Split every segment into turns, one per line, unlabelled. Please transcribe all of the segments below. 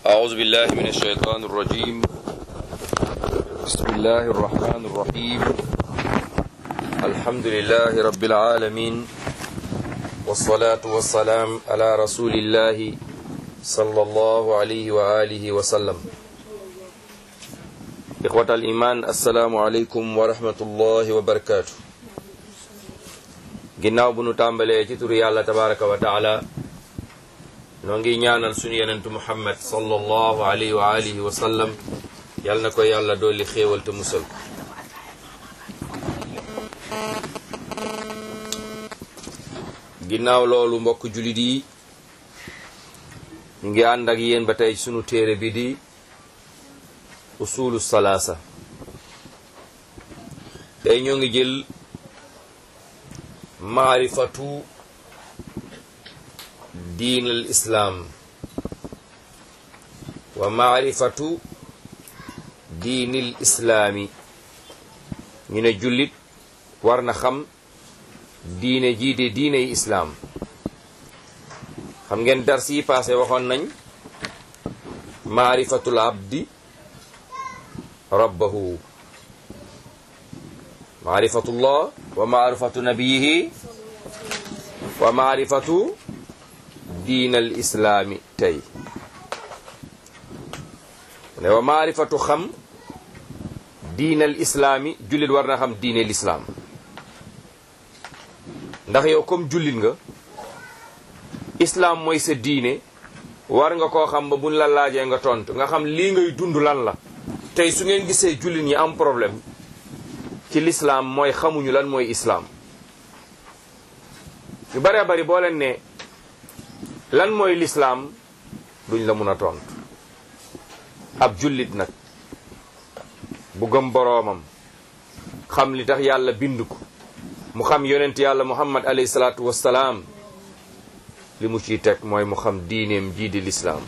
أعوذ بالله من الشيطان الرجيم بسم الله الرحمن الرحيم الحمد لله رب العالمين والصلاة والسلام على رسول الله صلى الله عليه وآله وسلم إخوة الإيمان السلام عليكم ورحمة الله وبركاته ginnaaw bu nu tàmbalee ci turu yàlla tabaraka wa taala noo ngi ñaanal suñu yenentu muhammad sallallahu alayhi wa alihi wa sallam yal na ko yàlla dolli xéewal te musal ko ginnaaw loolu mbokk julit yi ñu ngi ànd ak yéen ba tey sunu téere bi di usulu salaasa tey ñoo ngi jël maarifatu diin al islaam wa maarifatu diinil islaami ñu ne jullit war na xam diine jiite diiney islaam xam ngeen dars yi passé waxoon nañ maarifatul abdi rabbahu maarifatullah wa maarifatu nabiyihi wa maarifatu diinal islaami tey ne wa maarifatu xam diinal islaami jullit war na xam diineel islaam ndax yow comme jullit nga islaam mooy sa diine war nga koo xam ba buñ la laajee nga tontu nga xam lii ngay dund lan la tey su ngeen gisee jullit ñi am problème ci lislaam mooy xamuñu lan mooy islaam ñu baree bari boo leen ne lan mooy lislaam duñ la mun a tontu ab jullit nag bu gëm boroomam xam li tax yàlla bind ko mu xam yonent yàlla muhammad alayhi salaatu wassalaam li mu ciy teg mooy mu xam diineem jii di lislaam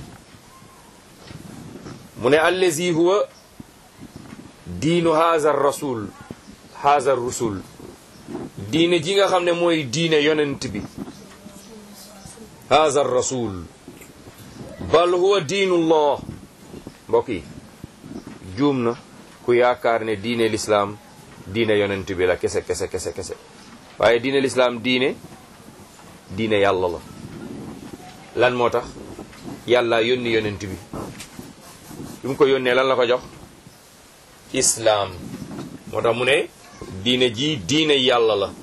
mu ne allazi huwa diinu haazar rasul haazar rusul diine ji nga xam ne mooy diine yonent bi haazar rasul bal huwa diinullah mbokk yi juum na ku yaakaar ne diine lislaam diine yonent bi la kese kese kese kese waaye diine lislaam diine diine yàlla la lan moo tax yàlla yónni yonent bi bi mu ko yónnee lan la ko jox islaam moo tax mu ne diine ji diine yàlla la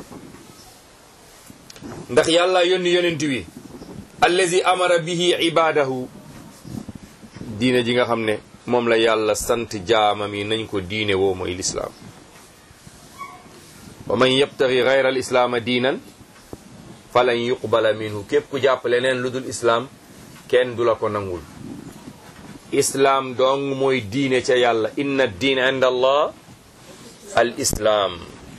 ndax yàlla yónni yonent bi allazi amara bihi ibadahu diine ji nga xam ne moom la yàlla sant jaamam yi nañ ko diine woo mooy lislaam wa man yabtaxi gayra al islaama diinan falan yuqbala minhu képp ku jàpp leneen lu dul islaam kenn du la ko nangul islaam dong mooy diine ca yàlla inna diin inda allah al islaam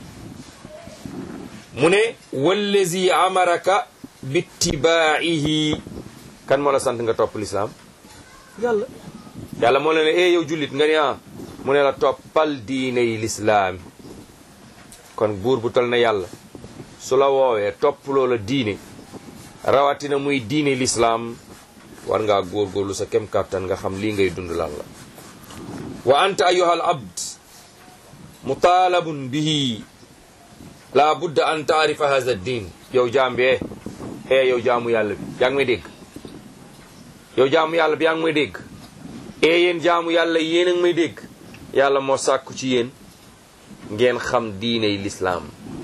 mu ne wallazi amaraka bittibaa'ihi kan moo la sant nga topp lislaam yàlla yàlla moo la ne eh yow jullit nga ne ah mu ne la toppal diiney lislaam kon buur bu tol na yàlla su la woowee topp loola diine rawatina muy diine lislaam war ngaa góorgóorlu sa kem kàttan nga xam lii ngay dund lan la wa anta ayyuhal abd mutaalabun bihi la budda an taarifa hadha diin yow jaam bi eh yow jaamu yàlla bi yaa ngi may dégg yow jaamu yàlla bi yaa ngi may dégg ee yéen jaamu yàlla yéen a ngi may dégg yàlla moo sàkku ci yéen ngeen xam diiney lislaam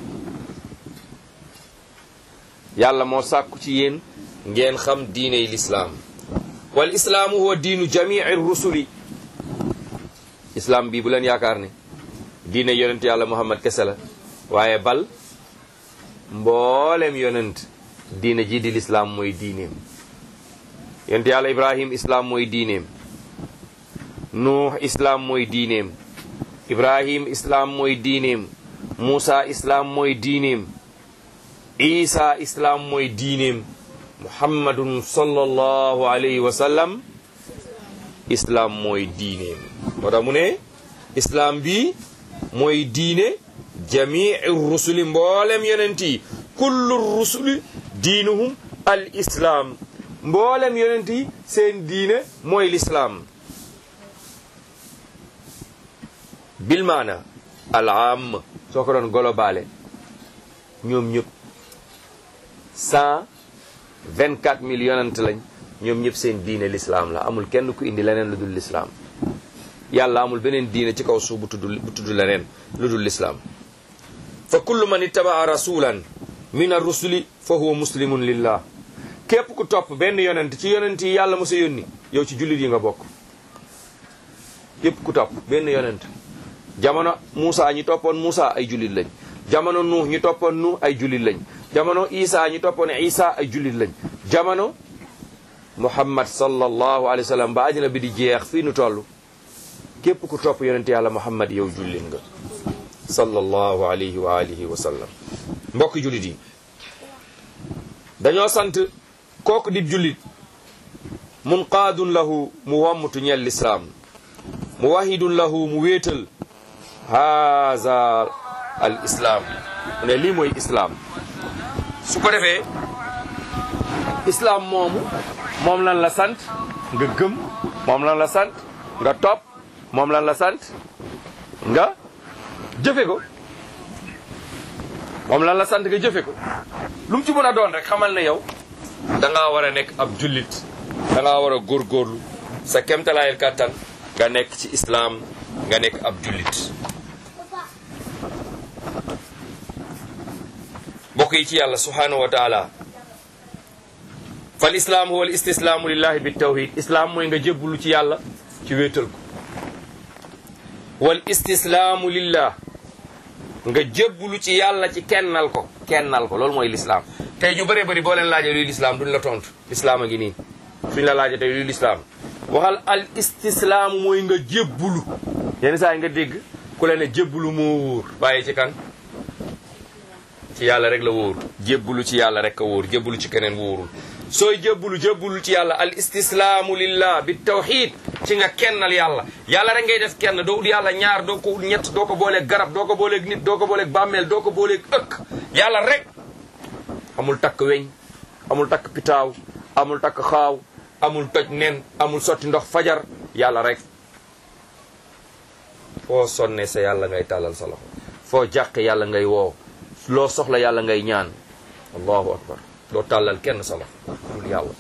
yàlla moo sàkku ci yéen ngeen xam diiney lislaam wal islaamu huwa diinu jamii rusuli islaam bii bu leen yaakaar ne diine yonent yàlla muhammad kese la waaye bal mboolem yonent diine ji di lislaam mooy diineem yonent yàlla ibrahim islaam mooy diineem nuux islaam mooy diineem ibrahim islaam mooy diineem muusa islaam mooy diineem isa islaam mooy diineem muhammadun sallallahu alayhi wa sallam islaam mooy diineem moo tax mu ne islaam bi mooy diine jamii rusuli mboolem yonent yi kullu rusuli diinuhum al islaam mboolem yonent yi seen diine mooy lislaam bil maana al am soo ko doon globale ñoom ñëpp cent vingt quatre mille yonent lañ ñoom ñëpp seen diine lislaam la amul kenn ku indi leneen lu dul lislaam yàlla amul beneen diine ci kaw suuf bu tudd bu tudd leneen lu dul lislaam fa kullu man ittabaa rasulan min ar-rusuli fa huwa muslimun lillah képp ku topp benn yonent ci yonent yi yàlla mos a yónni yow ci jullit yi nga bokk képp ku topp benn yonent jamono Muusa ñi toppoon Muusa ay jullit lañ jamono Nuux ñi toppoon Nuux ay jullit lañ jamono Isa ñi toppoon Isa ay jullit lañ jamono Muhammad sallallahu alayhi wa sallam ba àddina bi di jeex fii nu toll képp ku topp yonent yàlla Muhammad yow jullit nga sallallahu alayhi wa alihi wa sallam mbokk jullit yi dañoo sant kooku di jullit munqaadun lahu mu wommutu ñel lislaam mu wahidun lahu mu wéetal haza al islaam mu ne lii mooy islaam su ko defee islaam moomu moom lan la sant nga gëm moom lan la sant nga topp moom lan la sant nga jëfe ko moom lan la sant nga jëfe ko lu mu ci mën a doon rek xamal ne yow da ngaa war a nekk ab jullit da ngaa war a góorgóorlu sa kemtalaayal kàttan nga nekk ci islaam nga nekk ab jullit mbokk yi ci yàlla subhanahu wa taala fal islaam huwa al istislaamu lillahi bi tawhid islaam mooy nga jébbalu ci yàlla ci wéetal ko wal istislaamu lillah nga jébbalu ci yàlla ci kennal ko kennal ko loolu mooy lislaam tey ñu bëree bëri boo leen laajee luy lislaam duñ la tontu lislaam a ngi nii suñ la laajee tey luy lislaam waxal al istislaamu mooy nga jébbulu yenn saa yi nga dégg ku la ne jébbulu moo wóor bàyyi ci kan ci yàlla rek la wóor jébbulu ci yàlla rek a wóor jébbulu ci keneen wóorul sooy jébbulu jébbulu ci yàlla al istislaamu lillah bi tawxid ci nga kennal yàlla yàlla rek ngay def kenn doo ut yàlla ñaar doo ko ut ñett doo ko booleeg garab doo ko booleeg nit doo ko booleeg bàmmeel doo ko booleeg ëkk yàlla rek amul takk weñ amul takk pitaaw amul takk xaaw amul toj nen amul sotti ndox fajar yàlla rek foo sonne sa yàlla ngay tàllal sa loxo foo jàqe yàlla ngay woo loo soxla yàlla ngay ñaan allahu akbar doo tàllal kenn sa loxo dul yàlla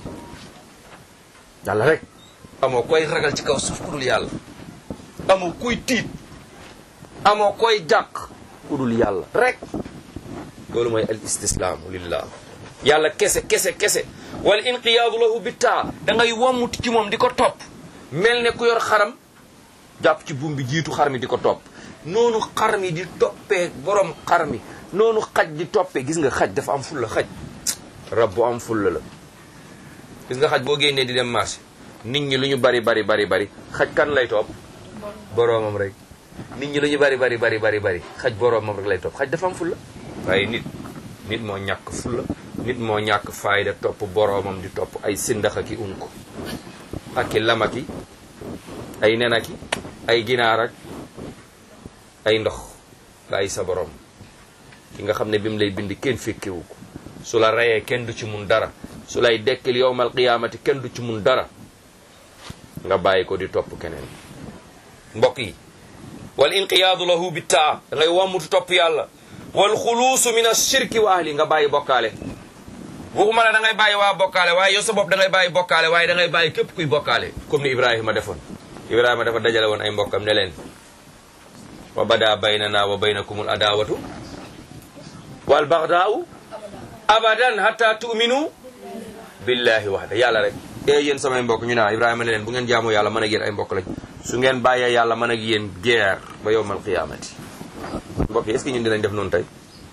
yàlla rek amoo koy ragal ci kaw suuf ku dul yàlla amoo kuy tiit amoo koy jàq ku dul yàlla rek loolu mooy al istislaamu lillah yàlla kese kese kese wal inqiyaadu lahu bittaa da ngay wommuti ci moom di ko topp mel ne ku yor xaram jàpp ci buum bi jiitu xar mi di ko topp noonu xar mi di toppee borom xar mi noonu xaj di toppee gis nga xaj dafa am fulla xaj rab bu am fulla la gis nga xaj boo génnee di dem marché nit ñi lu ñu bari bari bari bari xaj kan lay topp boroomam rek nit ñi lu ñu bari bari bari bari bari xaj boroomam rek lay topp xaj dafa am fulla waaye nit nit moo ñàkk fulla nit moo ñàkk fayda topp boroomam di topp ay sindaxa ki unko ak i lamaki ay nenaki ay ginaar ak ay ndox bàyyi sa borom ki nga xam ne bi mu lay bind kenn fekkewu ko su la reyee kenn du ci mun dara su lay dekkil yowmal qiyaamati kenn du ci mun dara nga bàyyi ko di topp keneen mbokk yi wal inqiyaadu lahu bittaa da ngay wammutu topp yàlla wal xuluusu min ashirki wa ahli nga bàyyi bokkaale waxuma la da ngay bàyyi waa bokkaale waaye yow sa bopp da ngay bàyyi bokkaale waaye da ngay bàyyi képp kuy bokkaale comme ni ibrahima defoon ibrahima dafa dajale woon ay mbokkam ne leen wa bada baynana wa baynakumul adawatu wal bagdaau abadan hatta tu'minu billahi wahda yàlla rek e yéen samay mbokk ñu naa ibrahima ne leen bu ngeen jaamu yàlla mën ak yéen ay mbokk lañ su ngeen bàyyee yàlla mën ak yéen guerre ba yowmal qiyamati mbokk yi est-ce que ñun dinañ def noonu tey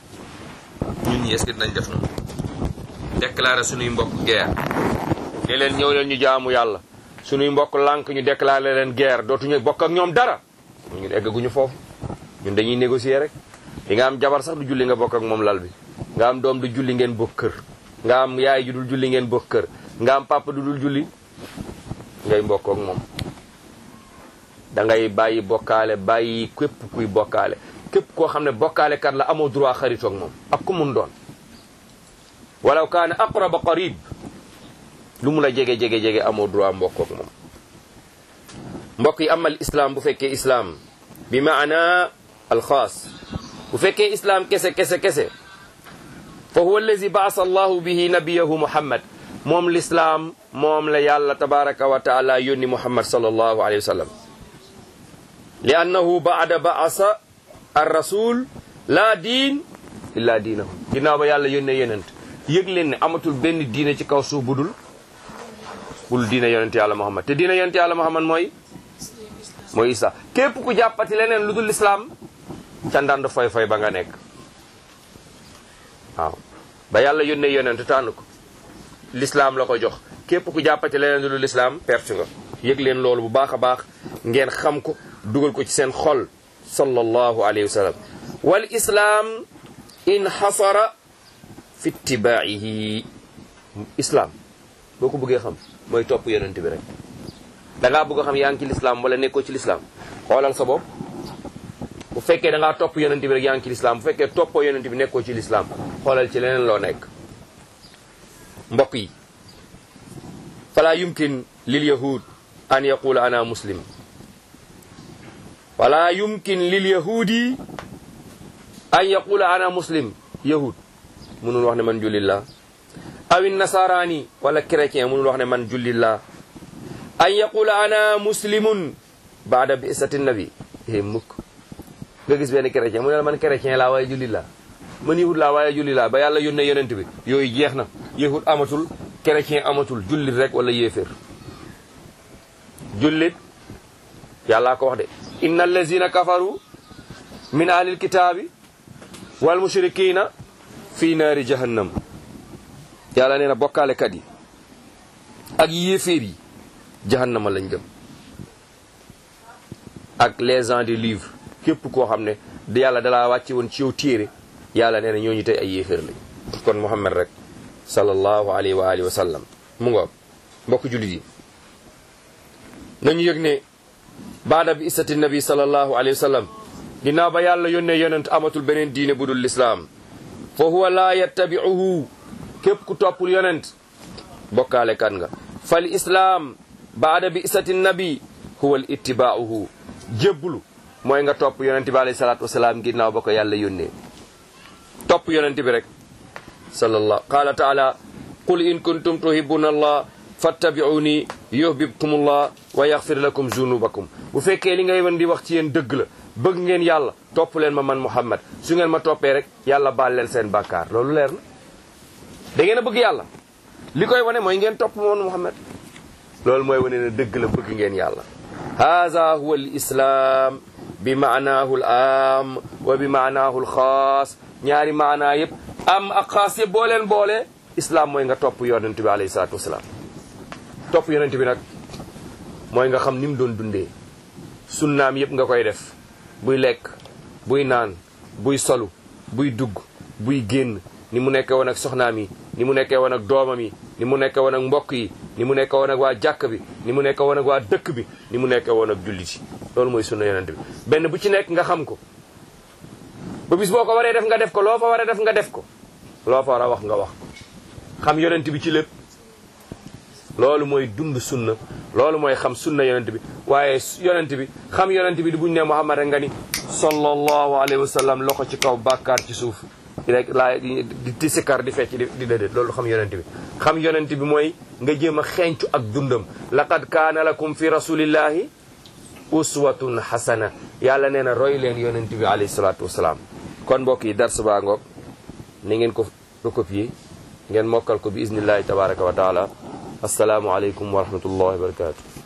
ñun ñi est-ce que dinañ def noonu déclarer suñuy mbokk guerre ne leen ñëw leen ñu jaamu yàlla suñuy mbokk lànk ñu déclarer leen guerre dootuñu bokk ak ñoom dara ñu eggaguñu foofu ñun dañuy négocier rek di nga am jabar sax du julli nga bokk ak moom lal bi nga am doom du julli ngeen bokk kër nga am yaay ju dul julli ngeen bokk kër nga am papa du dul julli ngay mbokk ak moom da ngay bàyyi bokkaale bàyyi képp kuy bokkaale képp koo xam ne bokkaale kat la amoo droit xaritoog moom ak ku mun doon walaw kaana aqraba qarib lu mu la jege jege jege amoo droit mbokk ak moom mbokk yi amal islam bu fekkee islam bi maana alxaas bu fekkee islam kese kese kese fa huwa allazi baasa allahu bihi nabiyahu muhammad moom lislaam moom la yàlla tabaraka wa taala yónni muhammad sallallahu alayhi wa sallam li annahu baada baasa ar rasul laa diin illa diinahu ginnaaw ba yàlla yónnee yonent yëg leen ne amatul benn diine ci kaw suuf budul budul diine yonent yàlla muhammad te diine yonent yàlla muhammad mooy mooy isa képp ku jàppati leneen lu dul lislaam ca ndand foy foy ba nga nekk waaw ba yàlla yónnee yonent tànn ko lislaam la ko jox képp ku jàppati leneen lu dul lislaam perte nga yëg leen loolu bu baax a baax ngeen xam ko dugal ko ci seen xol sallallahu alayhi wa sallam wal islaam inxasara fi ittibaa'ihi islaam boo ko bëggee xam mooy topp yonent bi rek da ngaa bëgg a xam yaa ngi ci lislaam wala nekkoo ci lislaam xoolal sa bopp bu fekkee da ngaa topp yonent bi rek yaa ngi ci lislaam bu fekkee toppoo yonent bi nekkoo ci lislaam xoolal ci leneen loo nekk mbokk yi fala yumkin lil yahud an yaqula ana muslim wala yumkin lil yahudi an yaqula ana muslim yahud mënul wax ne man jullit laa awin nasaraani wala chrétien mënul wax ne man jullit laa an yaqula ana muslimun baada bi isati nabi é mukk nga gis benn chrétien mu ne la man chrétien laa waaye jullit laa man yahud laa waaye jullit laa ba yàlla yónnee yonent bi yooyu jeex na yahud amatul chrétien amatul jullit rek wala yéeféer jullit yàllaa ko wax de inna allazina kafaru min ahlil kitaabi wal mushrikina fi naari jahannam yàlla nee na bokkaalekat yi ak yéeféer yi jahannama lañ jëm ak les gens du livre képp koo xam ne da yàlla dalaa wàcce woon ci yow téere yàlla nee na ñooñu tey ay yéeféer lañ kon muhammad rek sallallahu alayhi wa alihi wa sallam mu nga mbokk jullit yi nañu yëg ne baada bi isati nabi sallallahu alayhi wa sallam ginnaaw ba yàlla yónnee yonent amatul beneen diine bu dul lislaam fa huwa laa yattabi'uhu képp ku toppul yonent bokkaale kan nga fal islaam baada bi isati nabi huwa al ittibaa'uhu jébbulu mooy nga topp yonent bi alayhi salaatu wasalaam ginnaaw ba ko yàlla yónnee topp yonent bi rek sallallahu qaala taala qul in kuntum tuhibbuna allah fattabi'uni yuhbibkumullah wa yaghfir lakum zunubakum bu fekkee li ngay wan di wax ci yéen dëgg la bëgg ngeen yàlla topp leen ma man muhammad su ngeen ma toppee rek yàlla baal leen seen bàkkaar loolu leer na da ngeen a bëgg yàlla li koy wane mooy ngeen topp ma man muhammad loolu mooy wane ne dëgg la bëgg ngeen yàlla haza huwa al islam bi maanaahu al am wa bi maanaahu al xaas ñaari maanaa yëpp am ak xaas yëpp boo leen boole islam mooy nga topp yonent bi alayhi salaatu wasalaam topp yonent bi nag mooy nga xam ni mu doon dundee sunnaam yëpp nga koy def buy lekk buy naan buy solu buy dugg buy génn ni mu nekkee woon ak soxnaam yi ni mu nekkee woon ak doomam yi ni mu nekkee woon ak mbokk yi ni mu nekkee woon ak waa jàkk bi ni mu nekkee woon ak waa dëkk bi ni mu nekkee woon ak jullit yi loolu mooy sunna yonent bi benn bu ci nekk nga xam ko ba bis boo ko waree def nga def ko loo fa waree def nga def ko loo fa war a wax nga wax xam yonent bi ci lépp loolu mooy dund sunna loolu mooy xam sunna yonent bi waaye yonent bi xam yonent bi di buñ ne Muhammad rek nga ni sallallahu alayhi wa sallam loxo ci kaw bàkkaar ci suuf rek laa di di sikkar di fecc di déedéet loolu xam yonent bi xam yonent bi mooy nga jéem a xencu ak dundam laqad kaana lakum fi rasulillahi uswatun hasana yàlla nee na roy leen yonent bi alayhi salaatu wasalaam kon mbokk yi dars baa ngoog ni ngeen ko recopier ngeen mokkal ko bi iznillahi tabaraka wa taala assalaamu aleykum wa rahmatullahi wa barakatu